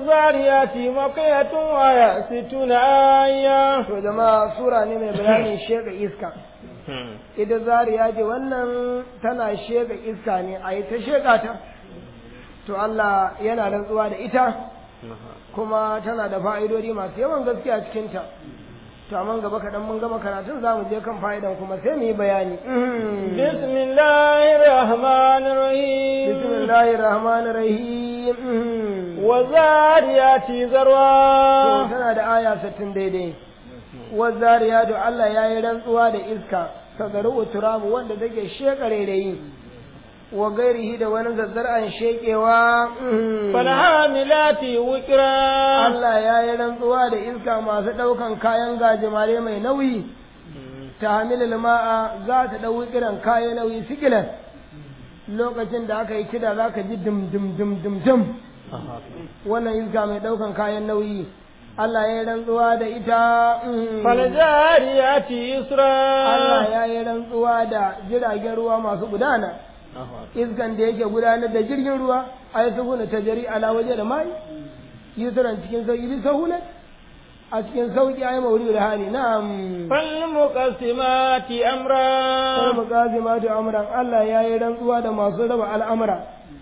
الزاريات مقية وآية ستون آية to jama'a sura ne mai bayanin shega iska ita zariya ce wannan tana shega iska ne a yi ta shega ta to Allah yana rantsuwa da ita kuma tana da fa'idodi masu yawan gaskiya cikinta to amma gaba kaɗan mun gama karatun za mu je kan fa'idan kuma sai mu yi bayani بسم الله الرحمن الرحيم bismillahir rahmanir rahim والزاريات to ذروا tana da aya 60 daidai wazariya da Allah ya yi rantsuwa da iska sagaru turabu wanda take shekare da yi wa gairihi da wani zazzar'an shekewa فالحاملات وكرا Allah ya yi rantsuwa da iska masu ɗaukan kayan gajimare mai nauyi ta hamilil ma'a za ta ɗau kiran kayan nauyi sikilan lokacin da aka yi kida za ka ji dim dim dim dim dim wannan iska mai ɗaukan kayan nauyi Allah ya yi rantsuwa da ita mm. فالجاريات يسرا Allah ya yi rantsuwa da jiragen ruwa masu gudana iskan da yake gudanar da jirgin ruwa a yi sahuna ta jari ala waje da mai yusran cikin sauki bi sahuna a cikin sauki ayi mauri da hali na'am فالمقسمات sai أمرا muqazimatu amran Allah ya yi rantsuwa da masu raba al'amura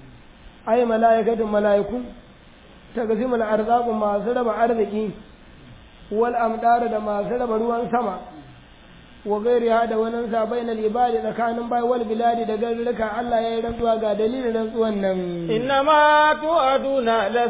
ai malaikatun malaiku taqsimul arzaqu masu raba arziki wal amdar da masu raba ruwan sama wa gairiha da wani sa bainal ibadi tsakanin bai wal biladi da garuruka Allah ya yi rantsuwa ga dalilin rantsuwan nan إنما توعدون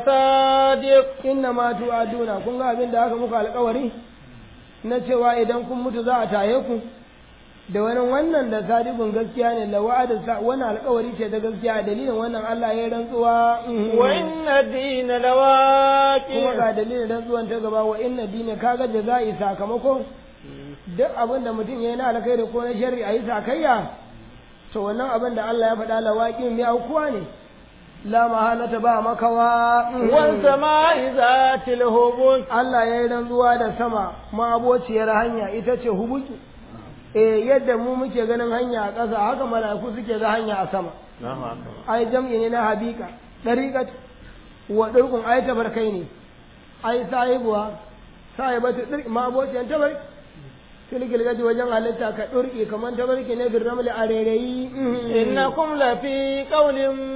لصادق inna ma tu'aduna kun ga abin da aka muku alƙawari na cewa idan kun mutu za a taye ku da wani wannan da sadiqun gaskiya ne la wa'ada sa wannan alƙawari ce da gaskiya dalilin wannan Allah ya yi rantsuwa mhm. وإن الدين kuma لواقع ga dalilin rantsuwan ta gaba wa inna dina kaga jaza'i sakamako duk abin da mutum ya yi na alkhairi ko na sharri a yi sakayya to wannan abin da Allah ya faɗa lawaƙin mai aukuwa ne la mahalata ba makawa mhm. والسماء ذات الهبوط Allah ya yi rantsuwa da sama ma'abociyar hanya ita ce hubuki eh yadda mu muke ganin hanya a ƙasa haka mala'iku suke ga hanya a sama ai jam'i ne na habika dariqat wa durkun ai tabarkai ne ai sahibuwa sahibatu dirki ma'abociyar tabarki tilgil gaji wajen halitta ka durki kamar tabarki ne bin ramli a rairayi إنكم لفي قول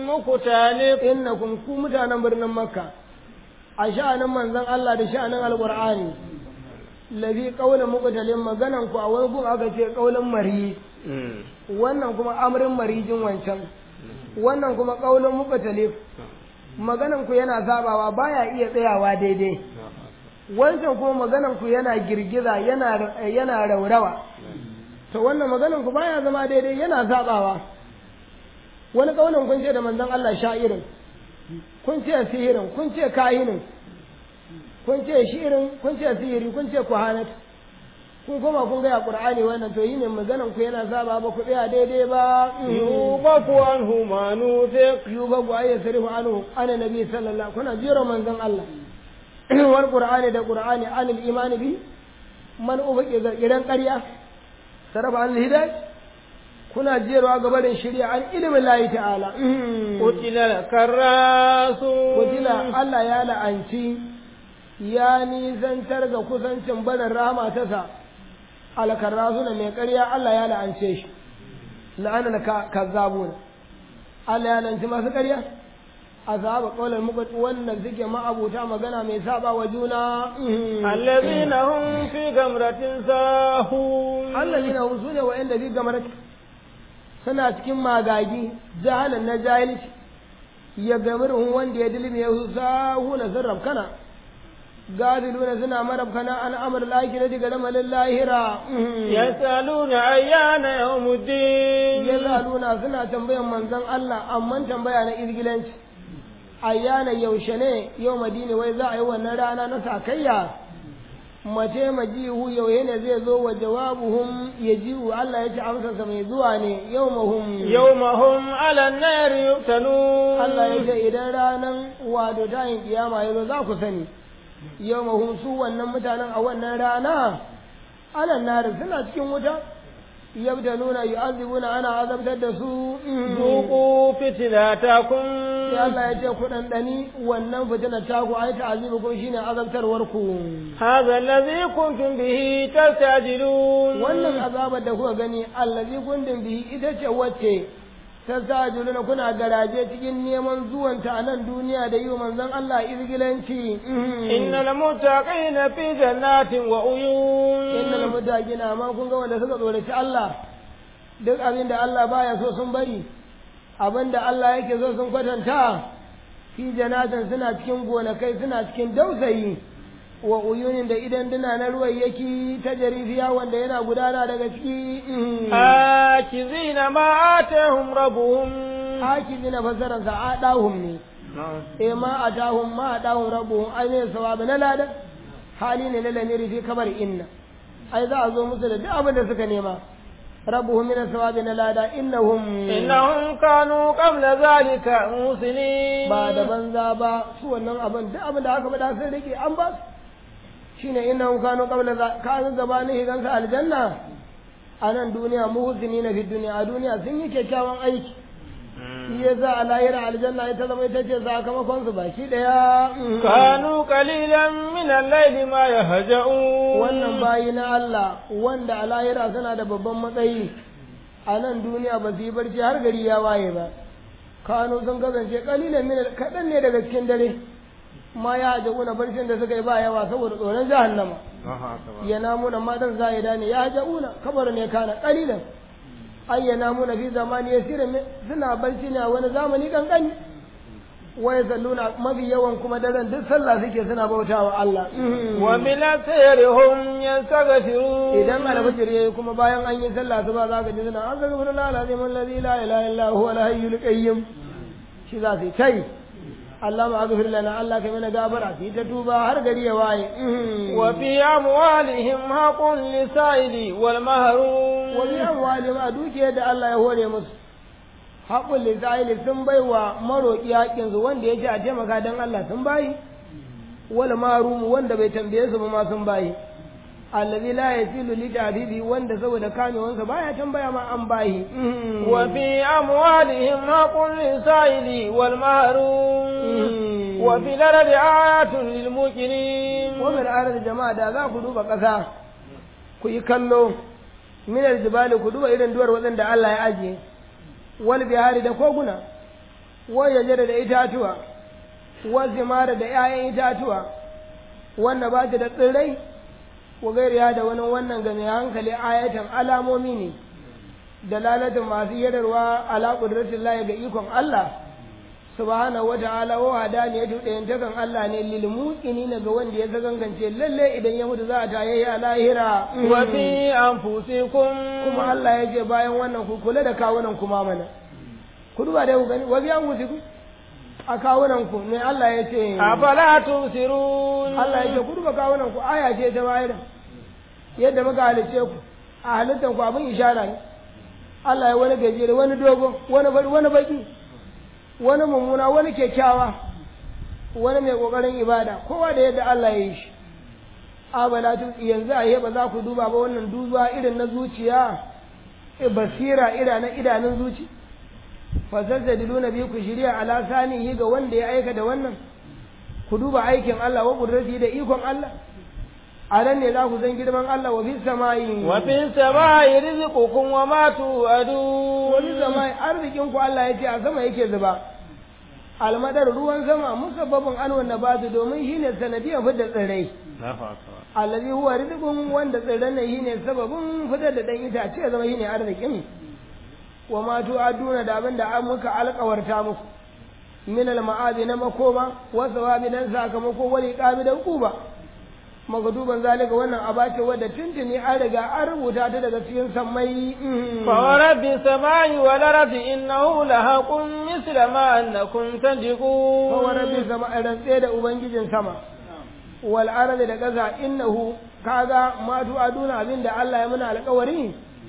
مختلف innakum ku mutanen birnin makka a sha'anin manzon Allah da sha'anin alqur'ani lafi qaulin muqtalin maganan ku a wani gun aka ce qaulin mari wannan kuma amrin marijin wancan wannan kuma qaulin muqtalif maganan ku yana sabawa baya iya tsayawa daidai wancan kuma maganan ku yana girgiza yana yana raurawa to wannan maganan ku baya zama daidai yana sabawa wani kaunin kun ce da manzon Allah sha'irin kun ce sihirin kun ce kahinin kun ce shi'irin kun ce sihiri kun ce kuhanat kun koma kun gaya qur'ani wannan to yi ne maganan ku yana saba ba ku tsaya daidai ba يوبك عنه ما نوثق yuba ku ayi sarifu anhu ana nabi sallallahu kuna jira manzon Allah wal qur'ani da qur'ani anil imani bi man ubaqi idan ƙarya sarafa an hidayah kuna jiyarwa ga barin shirya an ilimin layi ta'ala قتل الكراسون wajila Allah ya la'anci ya nisantar ga kusancin barin rahama ta sa alkarrasuna mai ƙarya Allah ya la'ance shi la'ana na kazzabuna Allah ya la'anci masu ƙarya azaba qawlan muqat wannan suke ma'abuta magana mai saba wa juna الذين هم في غمرة ساهون allazina hum sune wa'anda bi gamarat suna cikin magagi jahalan na jahilci ya gamirhum wanda ya dilmi ya sahuna zarrab kana gadiluna suna marab kana an amr al-akhirah daga lamarin lahira يسألون أيان يوم الدين yazaluna suna tambayan manzon Allah amman tambaya na izgilanci ayyana yaushe ne yau madini wai za a yi wannan rana na sakayya mace majihu yauye ne zai zo wa jawabuhum yajihu Allah ya ci amsarsa mai zuwa ne yau mahum يوم هم على النار يفتنون Allah ya ce idan ranan wato tayin kiyama ya zo za ku sani yau mahum su wannan mutanen a wannan rana alan nari suna cikin wuta yabda nuna yu'azibuna ana azabtar da su ذوقوا فتنتكم sai Allah ya ce ku dandani wannan fitina ta ku ai ta'azibukum shine azabtarwar ku هذا الذي كنتم به تستعجلون wannan azabar da kuka gani allazi kuntum bihi ita ce wacce ta sajuluna kuna garaje cikin neman zuwanta a nan duniya da yi wa manzon Allah izgilanci إن المتقين في جنات وعيون innal muttaqina amma kun ga wanda suka tsoraci Allah duk abin da Allah baya so sun bari abin da Allah yake so sun kwatanta fi janatin suna cikin gonakai suna cikin dausayi wa uyunin da idan duna na ruwan yake ta jarifiya wanda yana gudana daga ciki آكذين ما آتاهم ربهم haki zina fasaransa a ɗahun ne e ma a tahun ma a ɗahun rabu ai ne sawabi na lada hali ne na lamiri fi kamar inna ai za a zo musu da duk abin da suka nema rabuhum min sawabi na lada innahum إنهم كانوا قبل ذلك محسنين ba da banza ba su wannan abin duk abin da aka faɗa sun rike an ba su shine innahum kanu qabla za kanu gabanin higansa aljanna a nan duniya muhsinina fi duniya a duniya sun yi kyakkyawan aiki shi ya za a lahira aljanna ita zama ita ce sakamakon su baki daya كانوا قليلا من الليل ما يهجعون wannan bayi na Allah wanda a lahira suna da babban matsayi a nan duniya ba su yi barci har gari ya waye ba kano sun kasance kalilan min kaɗan ne daga cikin dare ma ya haja'una barcin da suka yi ba yawa saboda tsoron jahannama ya namuna matan za'ida ne ya haja'una kabar ne kana kalilan ai ya namuna fi zamani ya suna barci ne a wani zamani kankani waya salluna mafi yawan kuma daren duk sallah suke suna bautawa Allah وبالأسير هم يستغفرون idan alfajir yayi kuma bayan an yi sallah su ba za ka ji suna an zaga bin lalazim allazi la ilaha illa huwa al-hayyul qayyum shi za su tai Allah ma aghfir lana Allah kai mana gafara su ta tuba har gari ya waye وفي أموالهم حق للسائل والمهروم wa bi amwalihim a dukiyar da Allah ya hore musu haƙul lisa'ili sun bai wa maroƙi haƙƙinsu wanda ya ce a taimaka don Allah sun bayi wal marumu wanda bai tambaye su ba ma sun bayi allazi la yasilu li tabibi wanda saboda kamewansa baya tambaya ma an bayi وفي أموالهم حق للسائل والمهروم وفي الأرض آيات للموقنين wannan arar jama'a da za ku duba ƙasa ku yi kallo minar jibali ku duba irin duwar waɗanda Allah ya ajiye wal bihari da koguna wal yajara da itatuwa wal zimara da 'ya'yan itatuwa wanda ba ta da tsirrai ko gairiya da wani wannan ga mai hankali ayatan alamomi ne da lalatin masu yararwa ala qudratin lahi ga ikon Allah subhanahu wa ta'ala wa hadaniyatu ɗayantakan Allah ne lil muqinina ga wanda ya zagangance lalle idan ya mutu za a taye a lahira وفي أنفسكم kuma Allah ya ce bayan wannan ku kula da kawunan ku ma mana ku duba dai ku gani wa biyan ku a kawunan ku ne Allah ya ce أفلا تبصرون Allah ya ce ku duba kawunan ku aya ce ta bayar yadda muka halice ku a halittar ku abin ishara ne Allah ya wani gajere wani dogo wani bari wani baki wani mummuna wani kyakkyawa wani mai kokarin ibada kowa da yadda Allah ya yi shi abala tu yanzu a ba za ku duba ba wannan duba irin na zuciya e basira ira na idanun zuci fasazzadiluna bi ku shirya ala sanihi ga wanda ya aika da wannan ku duba aikin Allah wa kudrati da ikon Allah a nan ne za ku san girman Allah wa bis samai وفي السماء رزقكم وما توعدون wani samai arzikin ku Allah ya ce a sama yake zuba almadar ruwan sama musabbabin an wanda ba su domin shine sanadiyar fitar tsirrai allazi huwa rizqun wanda tsirran nan shine sababin fitar da dan itace ya zama shine arzikin wa ma tu'aduna da abin da an muka alƙawarta muku min al ma'adi na makoma wa sawabi dan sakamako wali qabi da kuba magaduban zalika wannan abace wadda tuntuni an riga an rubuta ta daga cikin sammai فورب السماء والأرض إنه لحق مثل ما أنكم تنطقون fa rabbi sama rantse da ubangijin sama wal ardi da kaza innahu kaga ma tu'aduna abinda Allah ya muna alƙawari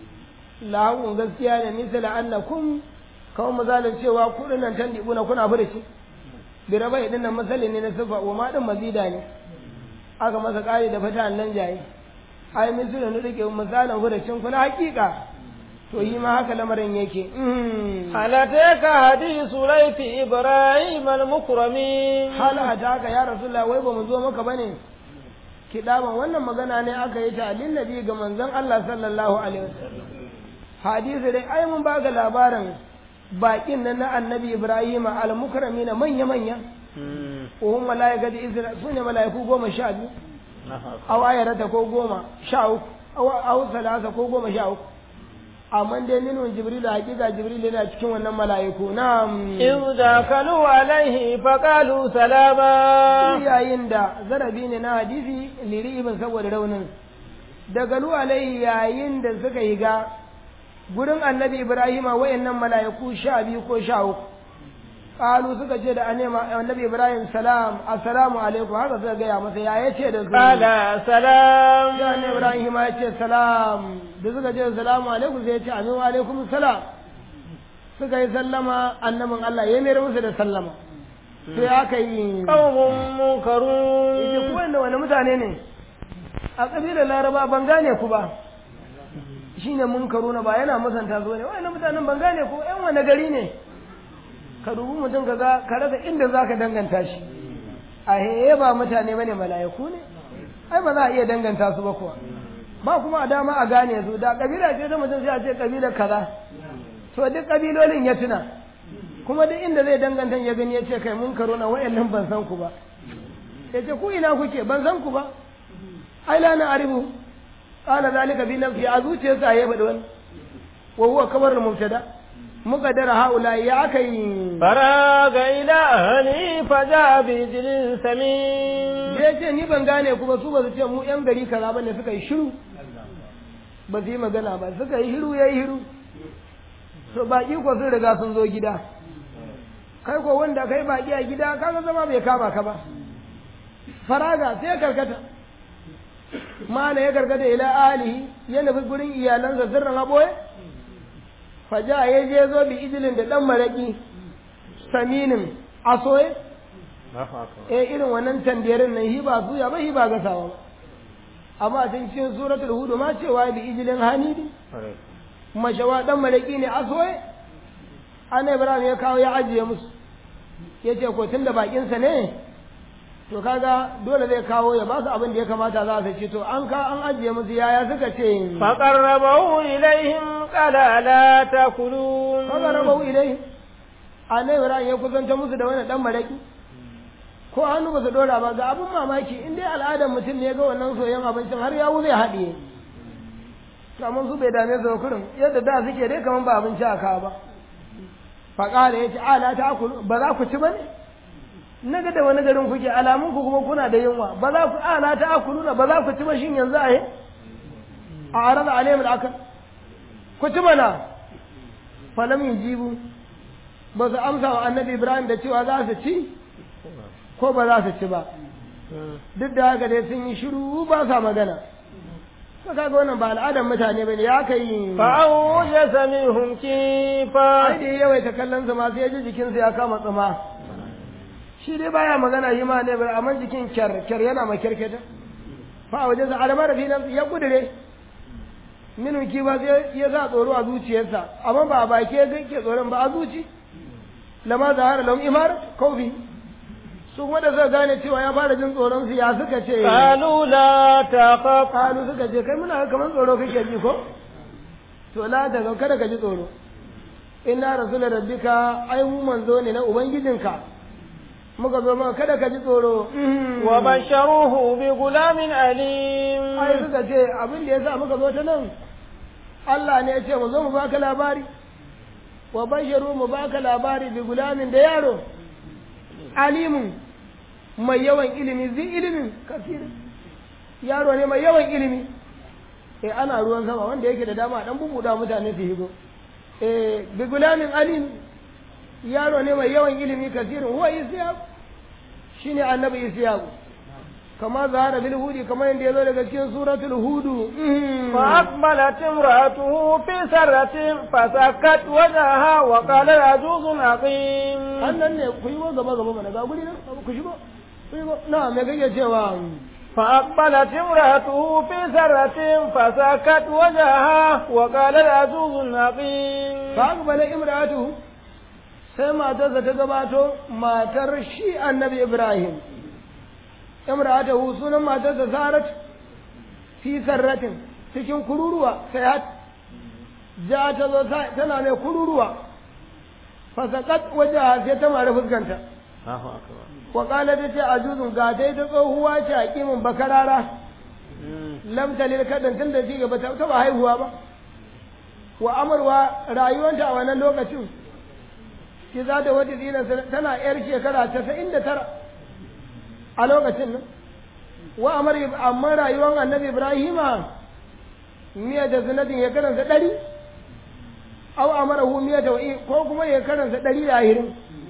lahun gaskiya ne misala annakum kawai misalin cewa kuɗin nan tan dibuna kuna furici bi rabai din nan misali ne na sifa wa ma din mazida ne aka masa ƙari da fata nan jaye ai misalin ne rike misalin furicin kuna hakika to yi ma haka lamarin yake ألتيك حديث ليث إبراهيم المكرمين hal ataka ya rasulullah wai ba mu zo maka bane kidaban wannan magana ne aka yi ta lin nabi ga manzon Allah sallallahu alaihi wasallam hadisi dai ai mun baka labarin bakin nan na annabi Ibrahim al-mukramina manya manya uhum malaikati izra sune malaiku goma sha biyu aw ayarata ko goma sha uku aw aw salasa ko goma sha uku amma dai minun jibril hakika jibril yana cikin wannan malaiku na'am إذ دخلوا عليه فقالوا سلاما yayin da zarabi ne na hadisi liri ibn saboda raunin daga lu alai yayin da suka yi ga gurin annabi ibrahima wayannan mala'iku sha biyu ko sha uku qalu suka ce da anema annabi ibrahim salam assalamu alaikum haka suka gaya masa ya yace da su قال سلام da annabi ibrahim ya ce salam da suka ce salamu alaikum sai ya ce amin wa alaikum salam suka yi sallama annabin Allah ya mayar musu da sallama sai aka yi قوم yace منكرون ku wanda wani mutane ne a ƙabilar laraba ban gane ku ba shine munkaruna ba yana musanta su ne wani mutanen ban gane ku ƴan wani gari ne ka dubi mutum ka ga ka rasa inda za ka danganta shi a heye ba mutane bane mala'iku ne ai ba za a iya danganta su ba kuwa ba kuma a dama a gane su da ƙabila ce ta mutum sai a ce ƙabilar kaza to duk ƙabilolin ya tuna kuma duk inda zai danganta ya gani ya ce kai munkaruna wa'annan ban san ku ba ya ce ku ina kuke ban san ku ba ai la na aribu qala zalika bi nafsi a zuciyarsa ya faɗi wani wa huwa kabar mubtada muqaddara haula ya akai فراغ إلى أهله فجاء بعجل سمين ya ce ni ban gane ku ba su ba su ce mu yan gari kaza bane suka yi shiru ba su yi magana ba suka yi shiru yayi shiru to baki ko sun riga sun zo gida kai ko wanda kai baki a gida kaga zama bai kama ka ba faraga sai ya karkata mana ya karkata ila alihi ya nufi gurin iyalansa sirrin aboye faja ya je zo bi ijilin da dan maraki saminin asoye eh irin wannan tandiyarin nan hi ba suya ba hi ba gasawa ba amma a cikin suratul hud ma cewa bi ijilin hanidi mashawa dan maraki ne asoye ana ibrahim ya kawo ya ajiye musu yace ko tunda bakin sa ne to kaga dole zai kawo ya ba su abin da ya kamata za su ci to an ka an ajiye musu yaya suka ce فقربه إليهم قال ألا تأكلون kaga rabau ilai annabi ibrahim ya kusanta musu da wani dan maraki ko hannu ba su dora ba ga abin mamaki in dai al'adar mutum ne ga wannan soyayyen abincin har yawu zai haɗiye to amma su bai dame su ba kurin yadda da suke dai kaman ba abinci a kawo ba faƙala ya ce ala ta akulu ba za ku ci ba ne na ga da wani garin kuke alamun ku kuma kuna da yunwa ba za ku ala ta akulu na ba za ku ci ba shin yanzu a yi a arada alayhim al'akal ku ci mana falam yujibu ba su amsa wa annabi ibrahim da cewa za su ci ko ba za su ci ba duk da haka dai sun yi shiru ba sa magana to kaga wannan ba al'adar mutane bane ya kai فأوجس منهم ai كيفا da ya yawaita kallon sa ma sai ya ji jikinsa ya kama tsuma shi dai baya magana yi ma ne ba amma jikin kyar kyar yana ma kyarketa fa a wajen sa alamar fi nan ya kudure minu ki ba sai ya sa tsoro a zuciyarsa amma ba a baki ya ke tsoron ba a zuci lama zahara lahum imar kaufi su kuma da suka gane cewa ya fara jin tsoron su ya suka ce قالوا لا تخف kalu suka ce kai muna kamar tsoro kake ji ko to la ta ga kada ka ji tsoro inna rasul rabbika ai mu manzo ne na ubangijinka muka zo maka kada ka ji tsoro وبشروه بغلام أليم ai suka ce abin da yasa muka zo ta nan Allah ne ya ce mu zo mu baka labari wa basharu mu baka labari bi gulamin da yaro alimun mai yawan ilimi zai ilimin kasirin yaro ne mai yawan ilimi eh ana ruwan sama wanda yake da dama dan bubuda mutane su higo eh bi gulamin alim yaro ne mai yawan ilimi kasirin huwa isyaq shine annabi isyaq kama zahara bil hudi kamar yadda yazo daga cikin suratul hudu فأقبلت امرأته في سرة فسكت وجهها وقال عجوز عقيم annan ne ku yi gaba gaba mana ga guri nan ku shigo ku shigo na me kake cewa فأقبلت امرأته في سرة فسكت وجهها وقالت عجوز عقيم فأقبل امرأته sai matarsa ta gabato matar shi annabi Ibrahim imra'atahu sunan matarsa Sarat fi sarratin cikin kururuwa sai hat ja ta zo tana mai kururuwa fasakat wajaha sai ta mara fuskanta wa qala ta ce ajuzun ga dai ta tsohuwa ce a kimin bakarara lam talil kadan tun da ci gaba ta ba haihuwa ba wa amarwa rayuwanta a wannan lokacin ki za ta wata zina tana yar shekara casa'in da tara a lokacin nan wa amar amma rayuwar annabi ibrahima miya da zinatin ya karanta ɗari au amarahu miya da wa'i ko kuma ya karanta ɗari da ahirin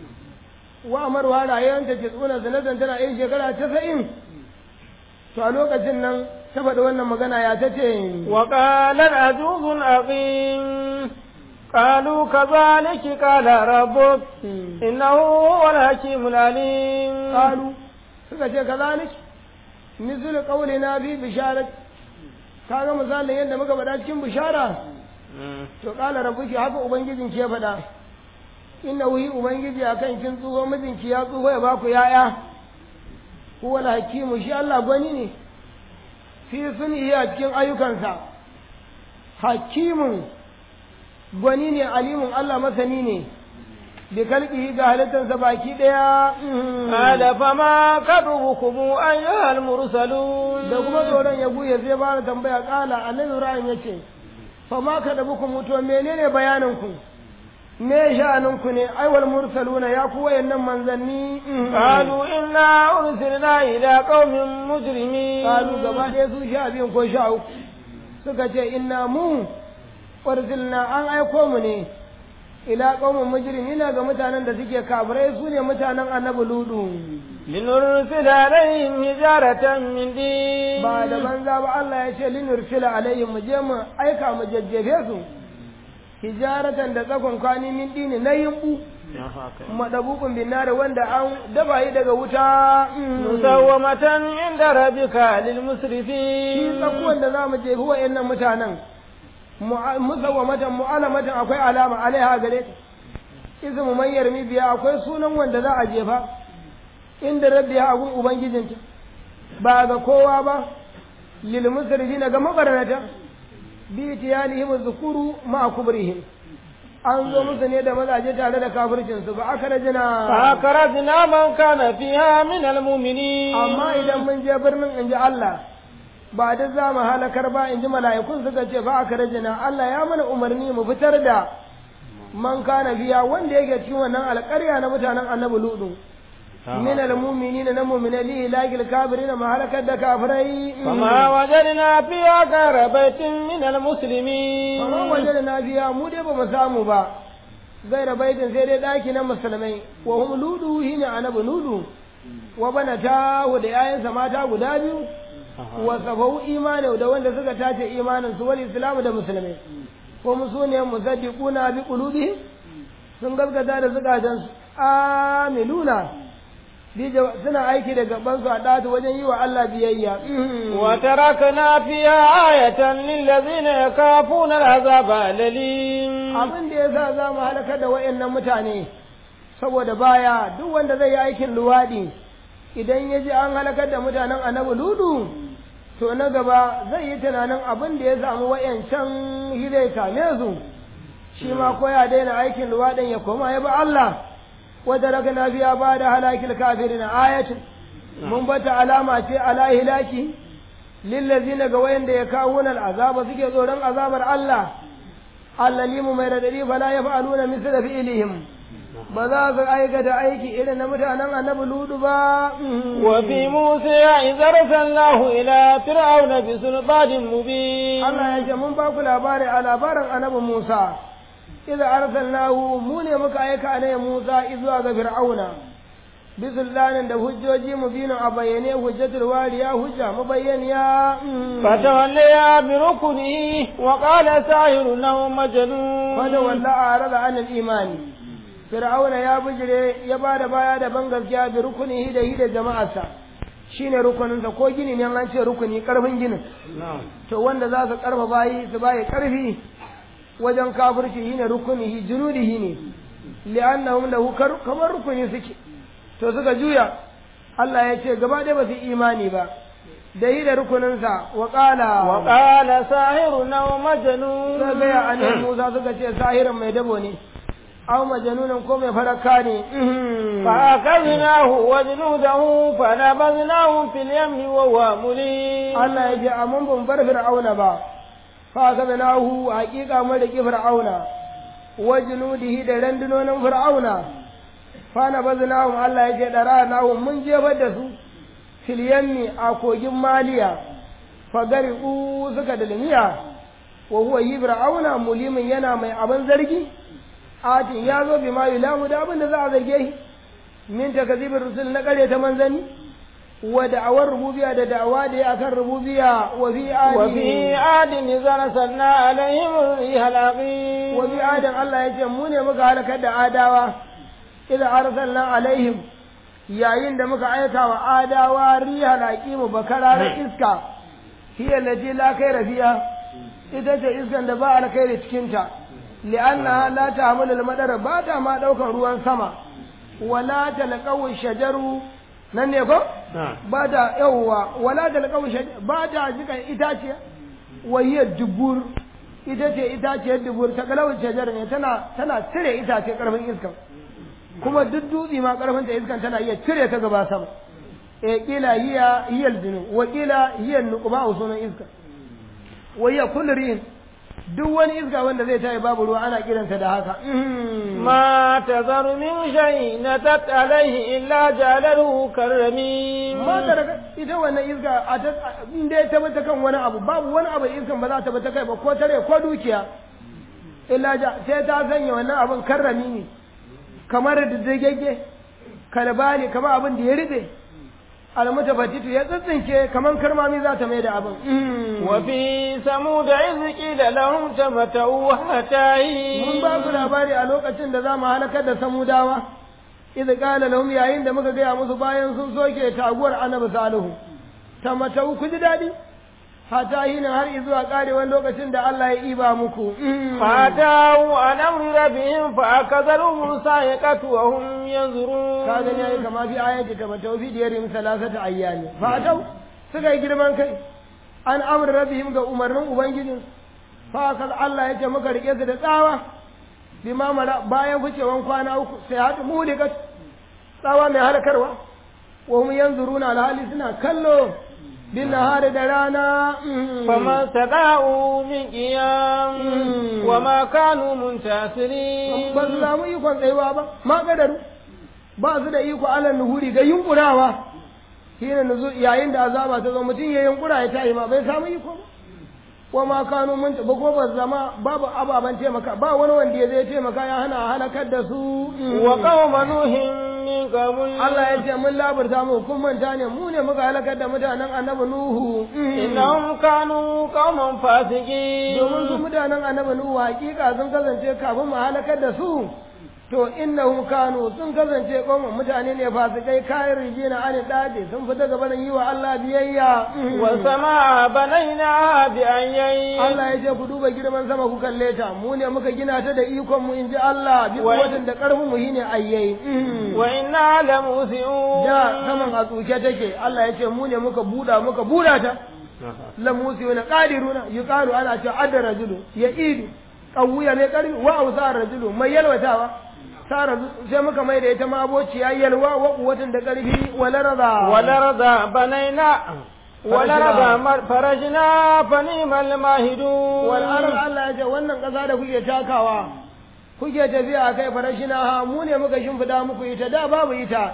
wa amarwa rayuwar ta ce tsuna zinatin tana yar shekara casa'in to a lokacin nan ta faɗi wannan magana ya ta ce wa qalat ajuzun aqim قالوا كذلك قال ربك إنه هو الحكيم العليم قالوا suka ce kazalik misal qaulina fi bisharat kaga misalin yadda muka faɗa cikin bishara to qala rabbuki haka ubangijin ki ya faɗa inna wuhi ubangiji akan kin tsuho mijinki ya tsuho ya baku yaya huwa hakimu shi Allah gwani ne fi suni a cikin ayyukansa hakimun gwani ne alimun Allah masani ne bi kalqihi ga halittarsa baki daya qala fama kadrubukum ayyuhal mursalun da kuma tsoron ya buya zai bada tambaya kala annabi Ibrahim yace fama kadrubukum to menene bayanin ku me sha'anin ku ne aiwal mursaluna ya ku wayannan manzanni qalu inna ursilna ila qaumin mujrimin qalu gaba ɗaya su sha biyun ko sha uku suka ce inna mu ursilna an aiko mu ne ila qaumin mujrimina ga mutanen da suke kafirai su ne mutanen annabi ludu linursila alaihim hijaratan min din ba da banza ba Allah ya ce linursila alaihim mu je mu aika mu jajjefe su hijaratan da tsakon kwani min dini na yimbu madabukun binare wanda an daba yi daga wuta musawwamatan inda rabbika lil musrifin shi tsakuwan da zamu jefi wa'annan mutanen musawwamatan mu'alamatan akwai alama alaiha gare ta ismu man yarmi biya akwai sunan wanda za a jefa inda rabbi ya agun ubangijinta ba ga kowa ba lil musrifin ga mabarnata bi tiyalihim zukuru ma kubrihim an zo musu ne da mazaje tare da kafircin su ba aka rajina fa akarajna man kana fiha min al mu'minin amma idan mun je birnin inji Allah ba da za mu halakar ba in ji mala'ikun suka ce fa aka rajina Allah ya mana umarni mu fitar da man kana biya wanda yake cikin wannan alƙarya na mutanen annabi ludu min almu'minina na mu'mina li lagil kafirin ma halakar da kafirai fama wajadna fiha ghayra baitin min almuslimin fama wajadna fiha mu dai ba mu samu ba gaira baitin sai dai daki na musulmai wa hum ludu hina annabi ludu wa banata da yayansa mata guda biyu wa safau imani da wanda suka tace imanin su wal islamu da musulmai ko musu ne musaddiquna bi qulubihim sun gaskata da zukatan su amiluna suna aiki da gaban su a datu wajen yi wa Allah biyayya wa tarakna fiha ayatan lil ladzina yakafuna al'azaba lalim abin da yasa za mu halaka da wayannan mutane saboda baya duk wanda zai yi aikin luwadi idan ya ji an halakar da mutanen annabi ludu to na gaba zai yi tunanin abin da ya samu wayancan hidai same su shi ma ko ya daina aikin luwaɗin ya koma ya ba Allah wadda raka na biya ba da halakil kafirin ayatin mun bata alama ce ala hilaki lillazina ga wayanda ya kawo nan azaba suke tsoron azabar Allah allalimu mai radadi fala yaf'aluna misla fi'lihim ba za su aikata aiki irin na mutanen annabi ludu ba wa fi musa idza arsalnahu ila fir'auna bi sulbanin mubin Allah ya ce mun ba ku labari a labarin annabi Musa idza arsalnahu mu ne muka aika ne Musa zuwa ga fir'auna bi sultanin da hujjoji mubinin a bayyane hujjatul wariya hujja mubayyaniya fatawalliya bi rukuni wa qala sahirun aw majnun fada walla arada an al-imani fir'auna ya bijire ya ba da baya da ban gaskiya bi rukunihi da hi da jama'arsa shine rukuninsa ko gini ne an ce rukuni karfin ginin to wanda za su karfa bayi su bayi karfi wajen kafirci shine rukunihi junudihi ne li'annahum lahu kamar rukuni suke to suka juya Allah ya ce gaba ɗaya ba su imani ba da yi da rukuninsa wa ƙala wa ƙala sahirun aw majnun suka gaya annabi Musa suka ce sahirin mai dabo ne aw majnunan ko mai faraka ne fa akaznahu wa junudahu fa nabadnahu fil yammi wa huwa mulim Allah ya ce amma ban bar fir'auna ba fa akaznahu haqiqa mun da fir'auna wa junudihi da randunonin fir'auna fa nabadnahu Allah ya ce dara nahu mun jefar da su fil yammi a kogin maliya fa gariqu suka dalmiya wa huwa yi fir'auna mulimin yana mai abin zargi atin ya zo bi ma yulamu da abin da za a zarge shi min takazibir rusul na kare ta manzani wa da'awar rububiyya da da'awa da ya akan rububiyya wa fi adi wa fi adin idza sanna alaihim rihal aqim wa fi adin Allah ya ce mu ne muka halakar da adawa idza arsalna alaihim yayin da muka aika wa adawa rihal aqim bakararar iska hiya lati la khaira fiha ita ce iskan da ba alkhairi cikin ta li'annaha la ta'malu al-madar ba ta ma daukan ruwan sama wala talqawu shajaru nan ne ko ba ta yawwa wala talqawu shajaru ba ta jika itace wahiya dubur ita ce itaciyar dubur ta kalawu shajar ne tana tana cire itace karfin iskan kuma duk dutse ma karfin ta iskan tana iya cire ta gaba sama e kila hiya hiya al wa kila hiya nuqba sunan iska wa hiya kullu rihin duk wani iska wanda zai tayi babu ruwa ana kiransa da haka ma tazaru min shay natat alaihi illa jalalu karrami ma da ita wannan iska a ta inda ta bata kan wani abu babu wani abu iskan ba za ta bata kai ba ko tare ko dukiya illa ja sai ta sanya wannan abun karrami ne kamar da dagegge kalbali kamar abin da ya rube almutafattitu ya tsintsinke kaman karmami za ta mai da abin wa fi samud iz qila lahum tamatau hatta mun ba ku labari a lokacin da za mu halakar da samudawa iz qala lahum yayin da muka gaya musu bayan sun soke taguwar annabi salihu tamatau ku ji dadi hatta hina har zuwa karewan lokacin da Allah ya iba muku fatau an amri rabbihim fa akazaru musa yaqatu wa hum yanzurun ka gani yayi kama fi ayati tamatau fi diyarim salasata ayyami fatau suka yi girman kai an amri rabbihim ga umarnin ubangijin fa akal Allah ya ce muka rike su da tsawa bima mara bayan wucewan kwana uku sai hatu mulikat tsawa mai halakarwa wa hum yanzuruna alhali suna kallo بالنهار درانا فما استطاعوا من قيام وما كانوا منتصرين بس لا mu ikon tsayuwa ba ma kadaru ba su da iko ala nuhuri ga yunkurawa shine nuzu yayin da azaba ta zo mutum ya yunkura ya tayi ma bai samu iko ba wa ma kanu mun ba ko ba zama babu ababan taimaka ba wani wanda ya zai taimaka ya hana halakar da su wa qauma nuhin min qabl Allah ya ce mun labarta mu kun manta ne mu ne muka halakar da mutanen annabi Nuhu innahum kanu qauman fasiqin domin su mutanen annabi Nuhu hakika sun kasance kafin mu halakar da su to innahum kanu sun kasance qauman mutane ne fasikai kayan rijina an dace sun fita gaba da yi wa Allah biyayya wa sama banaina bi ayyi Allah ya ce ku duba girman sama ku kalle ta mu ne muka gina ta da ikon mu inji Allah bi kuwatin da karfin mu shine ayyai wa inna la musiun da saman a tsuke take Allah ya ce mu ne muka buda muka buda ta la musiuna qadiruna yuqalu ana ce adda rajulu ya idu qawwiya mai karfi wa ausa rajulu mai yalwatawa sara sai muka mai da ita ma abociya yalwa wa kuwatin da karfi wala rada wala rada banaina wala rada farajna fanimal mahidu wal ard Allah ya ce wannan kasa da kuke takawa kuke tafiya kai farashina ha mu ne muka shimfida muku ita da babu ita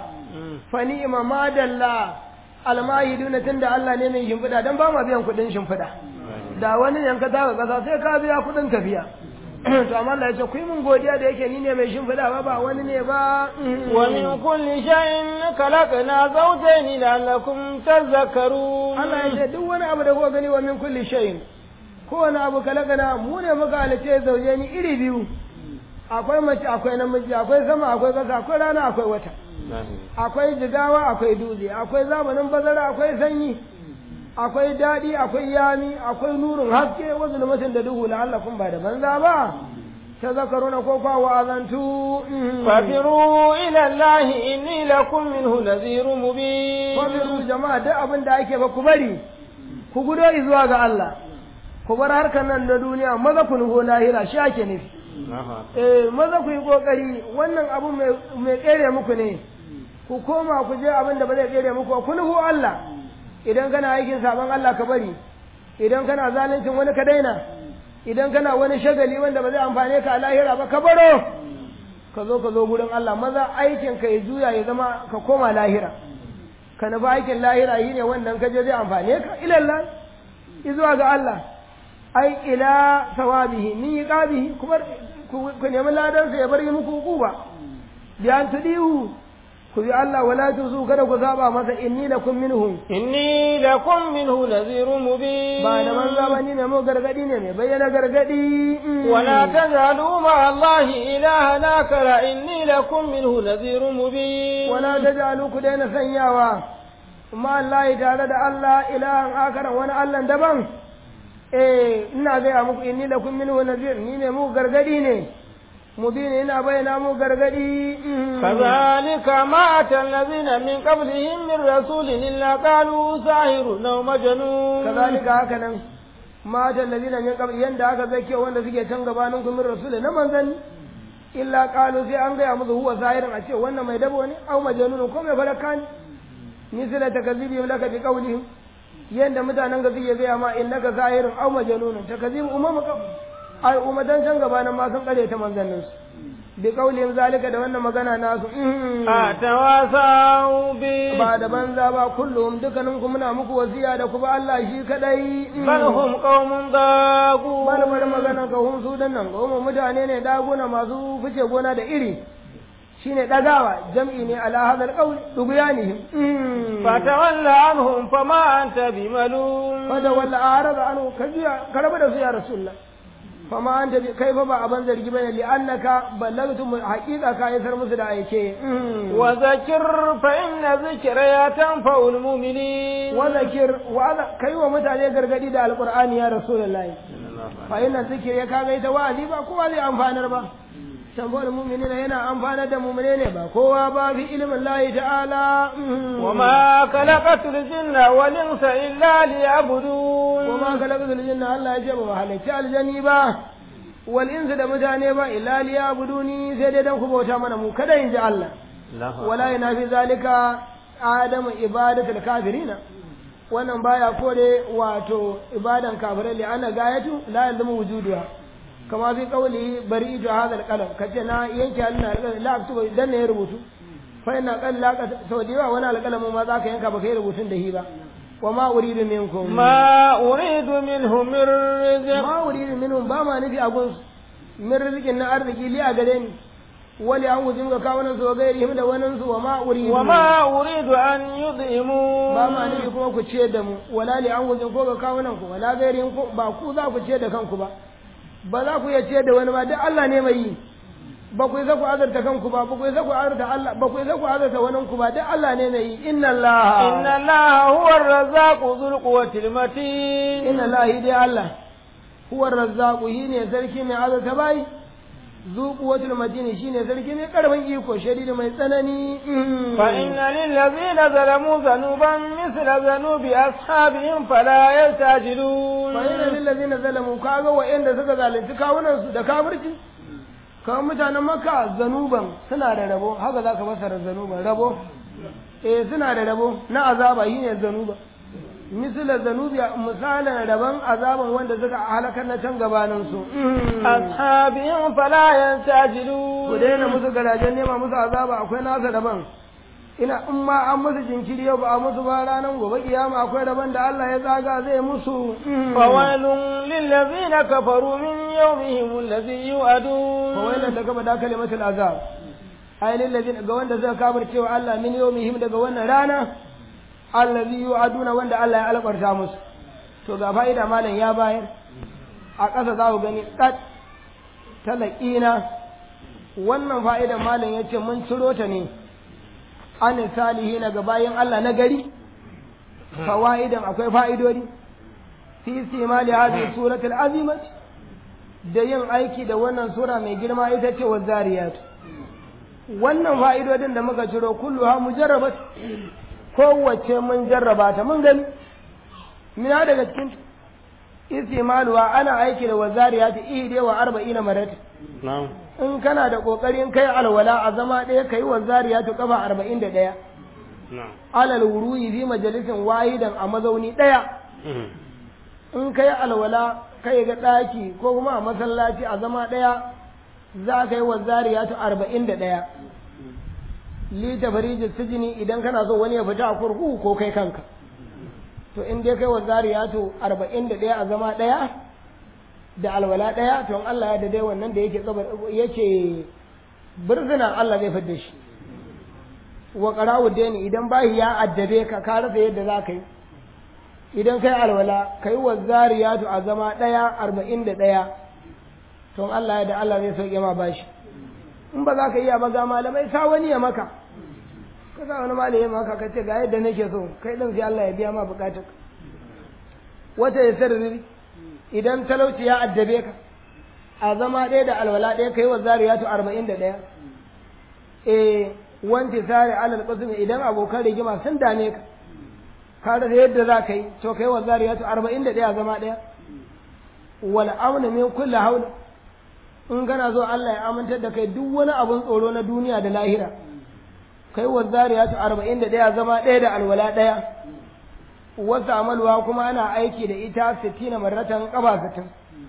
fanima madalla almahiduna tunda Allah ne mai shimfida dan ba ma biyan kuɗin shimfida da wani yanka taka kasa sai ka biya kuɗin tafiya to amma Allah ya ce ku yi mun godiya da yake ni ne mai shimfiɗa ba ba wani ne ba wa min kulli shay'in khalaqna zawjayn la'allakum tadhakkarun Allah ya ce duk wani abu da kuka gani wa min kulli shay'in kowane abu kalakana mu ne muka halice zaujeni iri biyu akwai mace akwai namiji akwai sama akwai ƙasa akwai rana akwai wata akwai jigawa akwai dutse akwai zamanin bazara akwai sanyi akwai daɗi akwai yami akwai nurin haske wasu lumatin da duhu la'allakun ba da banza ba ta zakaruna ko kwa wa'azantu fafiru ila Allah inni lakum minhu nadhirun mubin fafiru jama'a duk abin da ake ba ku bari ku gudo zuwa ga Allah ku bar harkar nan na duniya maza ku nuho lahira shi ake nufi eh maza ku yi kokari wannan abu mai tsere muku ne ku koma ku je abin da ba zai tsere muku ku nuho Allah idan kana aikin sabon Allah ka bari idan kana zaluncin wani ka daina idan kana wani shagali wanda ba zai amfane ka a lahira ba ka baro ka zo ka zo gurin Allah maza aikin ka ya juya ya zama ka koma lahira ka nufi aikin lahira yi ne wannan ka je zai amfane ka ilallah izuwa ga Allah ai ila sawabihi min yiqabihi kuma ku nemi ladan sa ya bar muku hukuba bi an tudihu ku bi Allah wala tuzu kada ku saba masa inni lakum minhu inni lakum minhu nadhirun mubin ba da manza ba ni ne mu gargadi ne mai bayyana gargadi wala tajalu ma Allah ilahan akara inni lakum minhu nadhirun mubin wala tajalu ku daina sanyawa ma Allah tare da Allah ilahan akara wani Allah daban eh ina gaya muku inni lakum minhu nadhir ni ne mu gargadi ne mubin ina bayyana mu gargadi kazalika ma atallazina min qablihim min rasulin illa qalu sahirun aw majnun kazalika haka nan ma atallazina min qabl yanda aka zake wanda suke can gabanin ku min rasulin na manzanni illa qalu sai an gaya musu huwa sahirun a ce wannan mai dabo ne aw majnun ko mai baraka ne misala takazibihim laka bi qawlihim yanda mutanen ga suke gaya ma innaka sahirun aw majnun takazib umama ai ummatan can gabanin ma sun kare ta manzannin su bi kaulin zalika da wannan magana nasu a tawasau bi ba da banza ba kullum dukkanin ku muna muku wasiya da ku ba Allah shi kadai bal hum qaumun dagu bal bal magana ka hum su dan nan goma mutane ne daguna masu fice gona da iri shine dagawa jam'i ne ala hadal qaul duguyanihim fatawalla anhum fama anta bimalum fada walla arada anhu kajiya karaba da su ya rasulullah fama an tabi kai fa ba abin zargi bane li annaka ballagtu haqiqa ka isar musu da aike wa zakir fa inna zikra ya tanfa'ul mu'minin wa zakir wa kai wa mutane gargadi da alqur'ani ya rasulullahi fa inna zikra ya kaga ita wa'azi ba kowa zai amfanar ba tambayar mu'minina yana amfanar da mu'mine ne ba kowa ba fi ilimin lahi ta'ala wa ma khalaqatul jinna wal insa illa liya'budun wa ma khalaqatul jinna Allah ya ce ba halicci aljani ba wal insa da mutane ba illa liya'buduni sai dai dan ku bauta mana mu kada in ji Allah wala yana fi zalika adamu ibadatul kafirina wannan baya kore wato ibadan kafirai li ana gayatu la yalzamu wujuduha kama fi qawli bari'tu hadha al-qalam kace na yanke hannun la aktuba dan ne rubutu fa ina qal la ka sau da wani alƙalamin ma za ka yanka baka yi rubutun da hi ba wa ma uridu minkum ma uridu minhum min rizq ma uridu minhum ba ma nufi abun min rizqin na arziki li a gare ni wali an wujin ga kawunan su wa gairihim da wannan su wa ma uridu wa ma uridu an yud'imu ba ma nufi kuma ku ciyar da mu wala li an wujin ko ga kawunan ku wala gairihim ko ba ku za ku ciyar da kanku ba ba za ku iya ciyar da wani ba duk Allah ne mai yi ba ku isa ku azurta kanku ba ba ku isa ku azurta Allah ba ku isa ku azurta wani ku ba duk Allah ne mai yi inna Allah inna Allah huwa ar-razzaqu dhul quwwati al-matin inna Allah dai Allah huwa ar-razzaqu ne sarki mai azurta bai zu quwwati al-matin shine sarki mai karfin iko shadidi mai tsanani fa inna lil ladzina zalamu zanuban misla zanubi ashabihim fala yastajilun fa inna lil ladzina zalamu kaga wa'anda suka zalunci kawunan su da kafirci kamar mutanen maka zanuban suna da rabo haka za ka fasara zanuban rabo eh suna da rabo na azaba shi ne zanuba misala zanubi misalin rabon azaban wanda suka halakar na can gabanin su ashabihim fala yantajilu ku daina musu garajen nema musu azaba akwai nasa rabon ina in ma an musu jinkiri yau ba a musu ba ranar gobe kiyama akwai rabon da Allah ya tsaga zai musu fawailun lillazina kafaru min yawmihim allazi yu'adun fawailun da gaba da kalimatul azab ai lillazina ga wanda suka kafir cewa Allah min yawmihim daga wannan rana allazi yu'aduna wanda Allah ya alƙarta musu to ga fa'ida malam ya bayar a ƙasa za ku gani kat talaqina wannan fa'idan malam yace mun ciro ta ne an salihina ga bayin Allah na gari fawaidan akwai fa'idodi fi simali hadhihi suratul azimati da yin aiki da wannan sura mai girma ita ce wa zariyat wannan fa'idodin da muka ciro kullu ha mujarrabat kowace mun jarraba ta mun gani mina daga cikin istimaluwa ana aiki da wazariyat ihde wa arba'ina marat na'am in kana da kokarin kai alwala a zama ɗaya kai wazariyat kafa arba'in da ɗaya na'am alal wuruyi bi majalisin wahidan a mazauni ɗaya in kai alwala kai ga ɗaki ko kuma a masallaci a zama ɗaya za ka yi wa zariyatu arba'in da ɗaya li tafariji sijini idan kana so wani ya fita a kurkuku ko kai kanka to in dai kai wa zariyatu arba'in da ɗaya a zama ɗaya da alwala ɗaya to in Allah ya da dai wannan da yake tsabar yake birzina Allah zai fidda shi wa qara'u dani idan bahi ya addabe ka ka rasa yadda za ka yi idan kai alwala kai wa zariyatu a zama ɗaya arba'in da ɗaya to Allah ya da Allah zai sauke ma bashi in ba za ka iya ba ga malamai sa wani ya maka ka sa wani malami ya maka ka ce ga yadda nake so kai din sai Allah ya biya ma bukatar wata ya sarri idan talauci ya addabe ka a zama ɗaya da alwala ɗaya kai wa zariyatu arba'in da ɗaya eh wanti sare alal qasmi idan abokan rigima sun dame ka ka rasa yadda za ka yi to kai wa zariyatu arba'in da ɗaya zama ɗaya wal amna min kulli haula in kana zo Allah ya amintar da kai duk wani abun tsoro na duniya da lahira kai wa zariyatu arba'in da ɗaya zama ɗaya da alwala ɗaya wasu amalwa kuma ana aiki da ita sittina marratan ƙaba sittin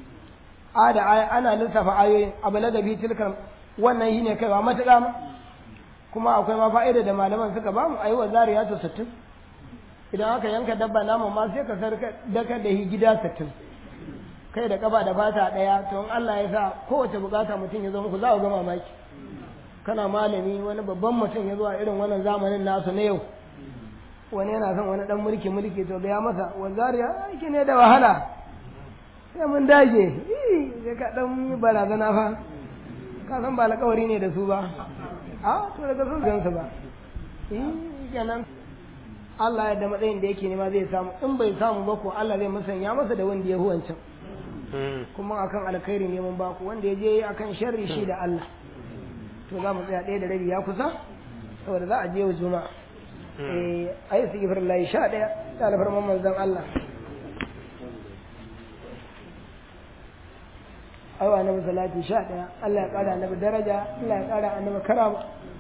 a da ana lissafa ayoyin abu da bi tilkar wannan shi ne kaiwa matuƙa ma kuma akwai ma fa'ida da malaman suka ba mu ayi wa zariyatu sittin idan aka yanka dabba naman ma sai ka sarka daka da shi gida sittin kai da kaba da fata ɗaya to in Allah ya sa kowace bukata mutum ya zo muku za ku ga mamaki kana malami wani babban mutum ya zo a irin wannan zamanin nasu na yau wani yana son wani dan mulki mulki to ya masa wanzariya aiki ne da wahala sai mun dage sai ka dan yi barazana fa ka san ba alƙawari ne da su ba a to daga sun gansu ba kenan Allah ya da matsayin da yake nema zai samu in bai samu ba ko Allah zai musanya masa da wanda ya huwancan kuma akan alkhairi ne mun baku wanda ya je akan sharri shi da Allah to za mu tsaya ɗaya da rabi ya kusa saboda za a je wa juma'a eh ayi su gifar layi sha ɗaya ta alfarman manzon Allah aiwa annabi salati sha ɗaya Allah ya ƙara annabi daraja Allah ya ƙara annabi karama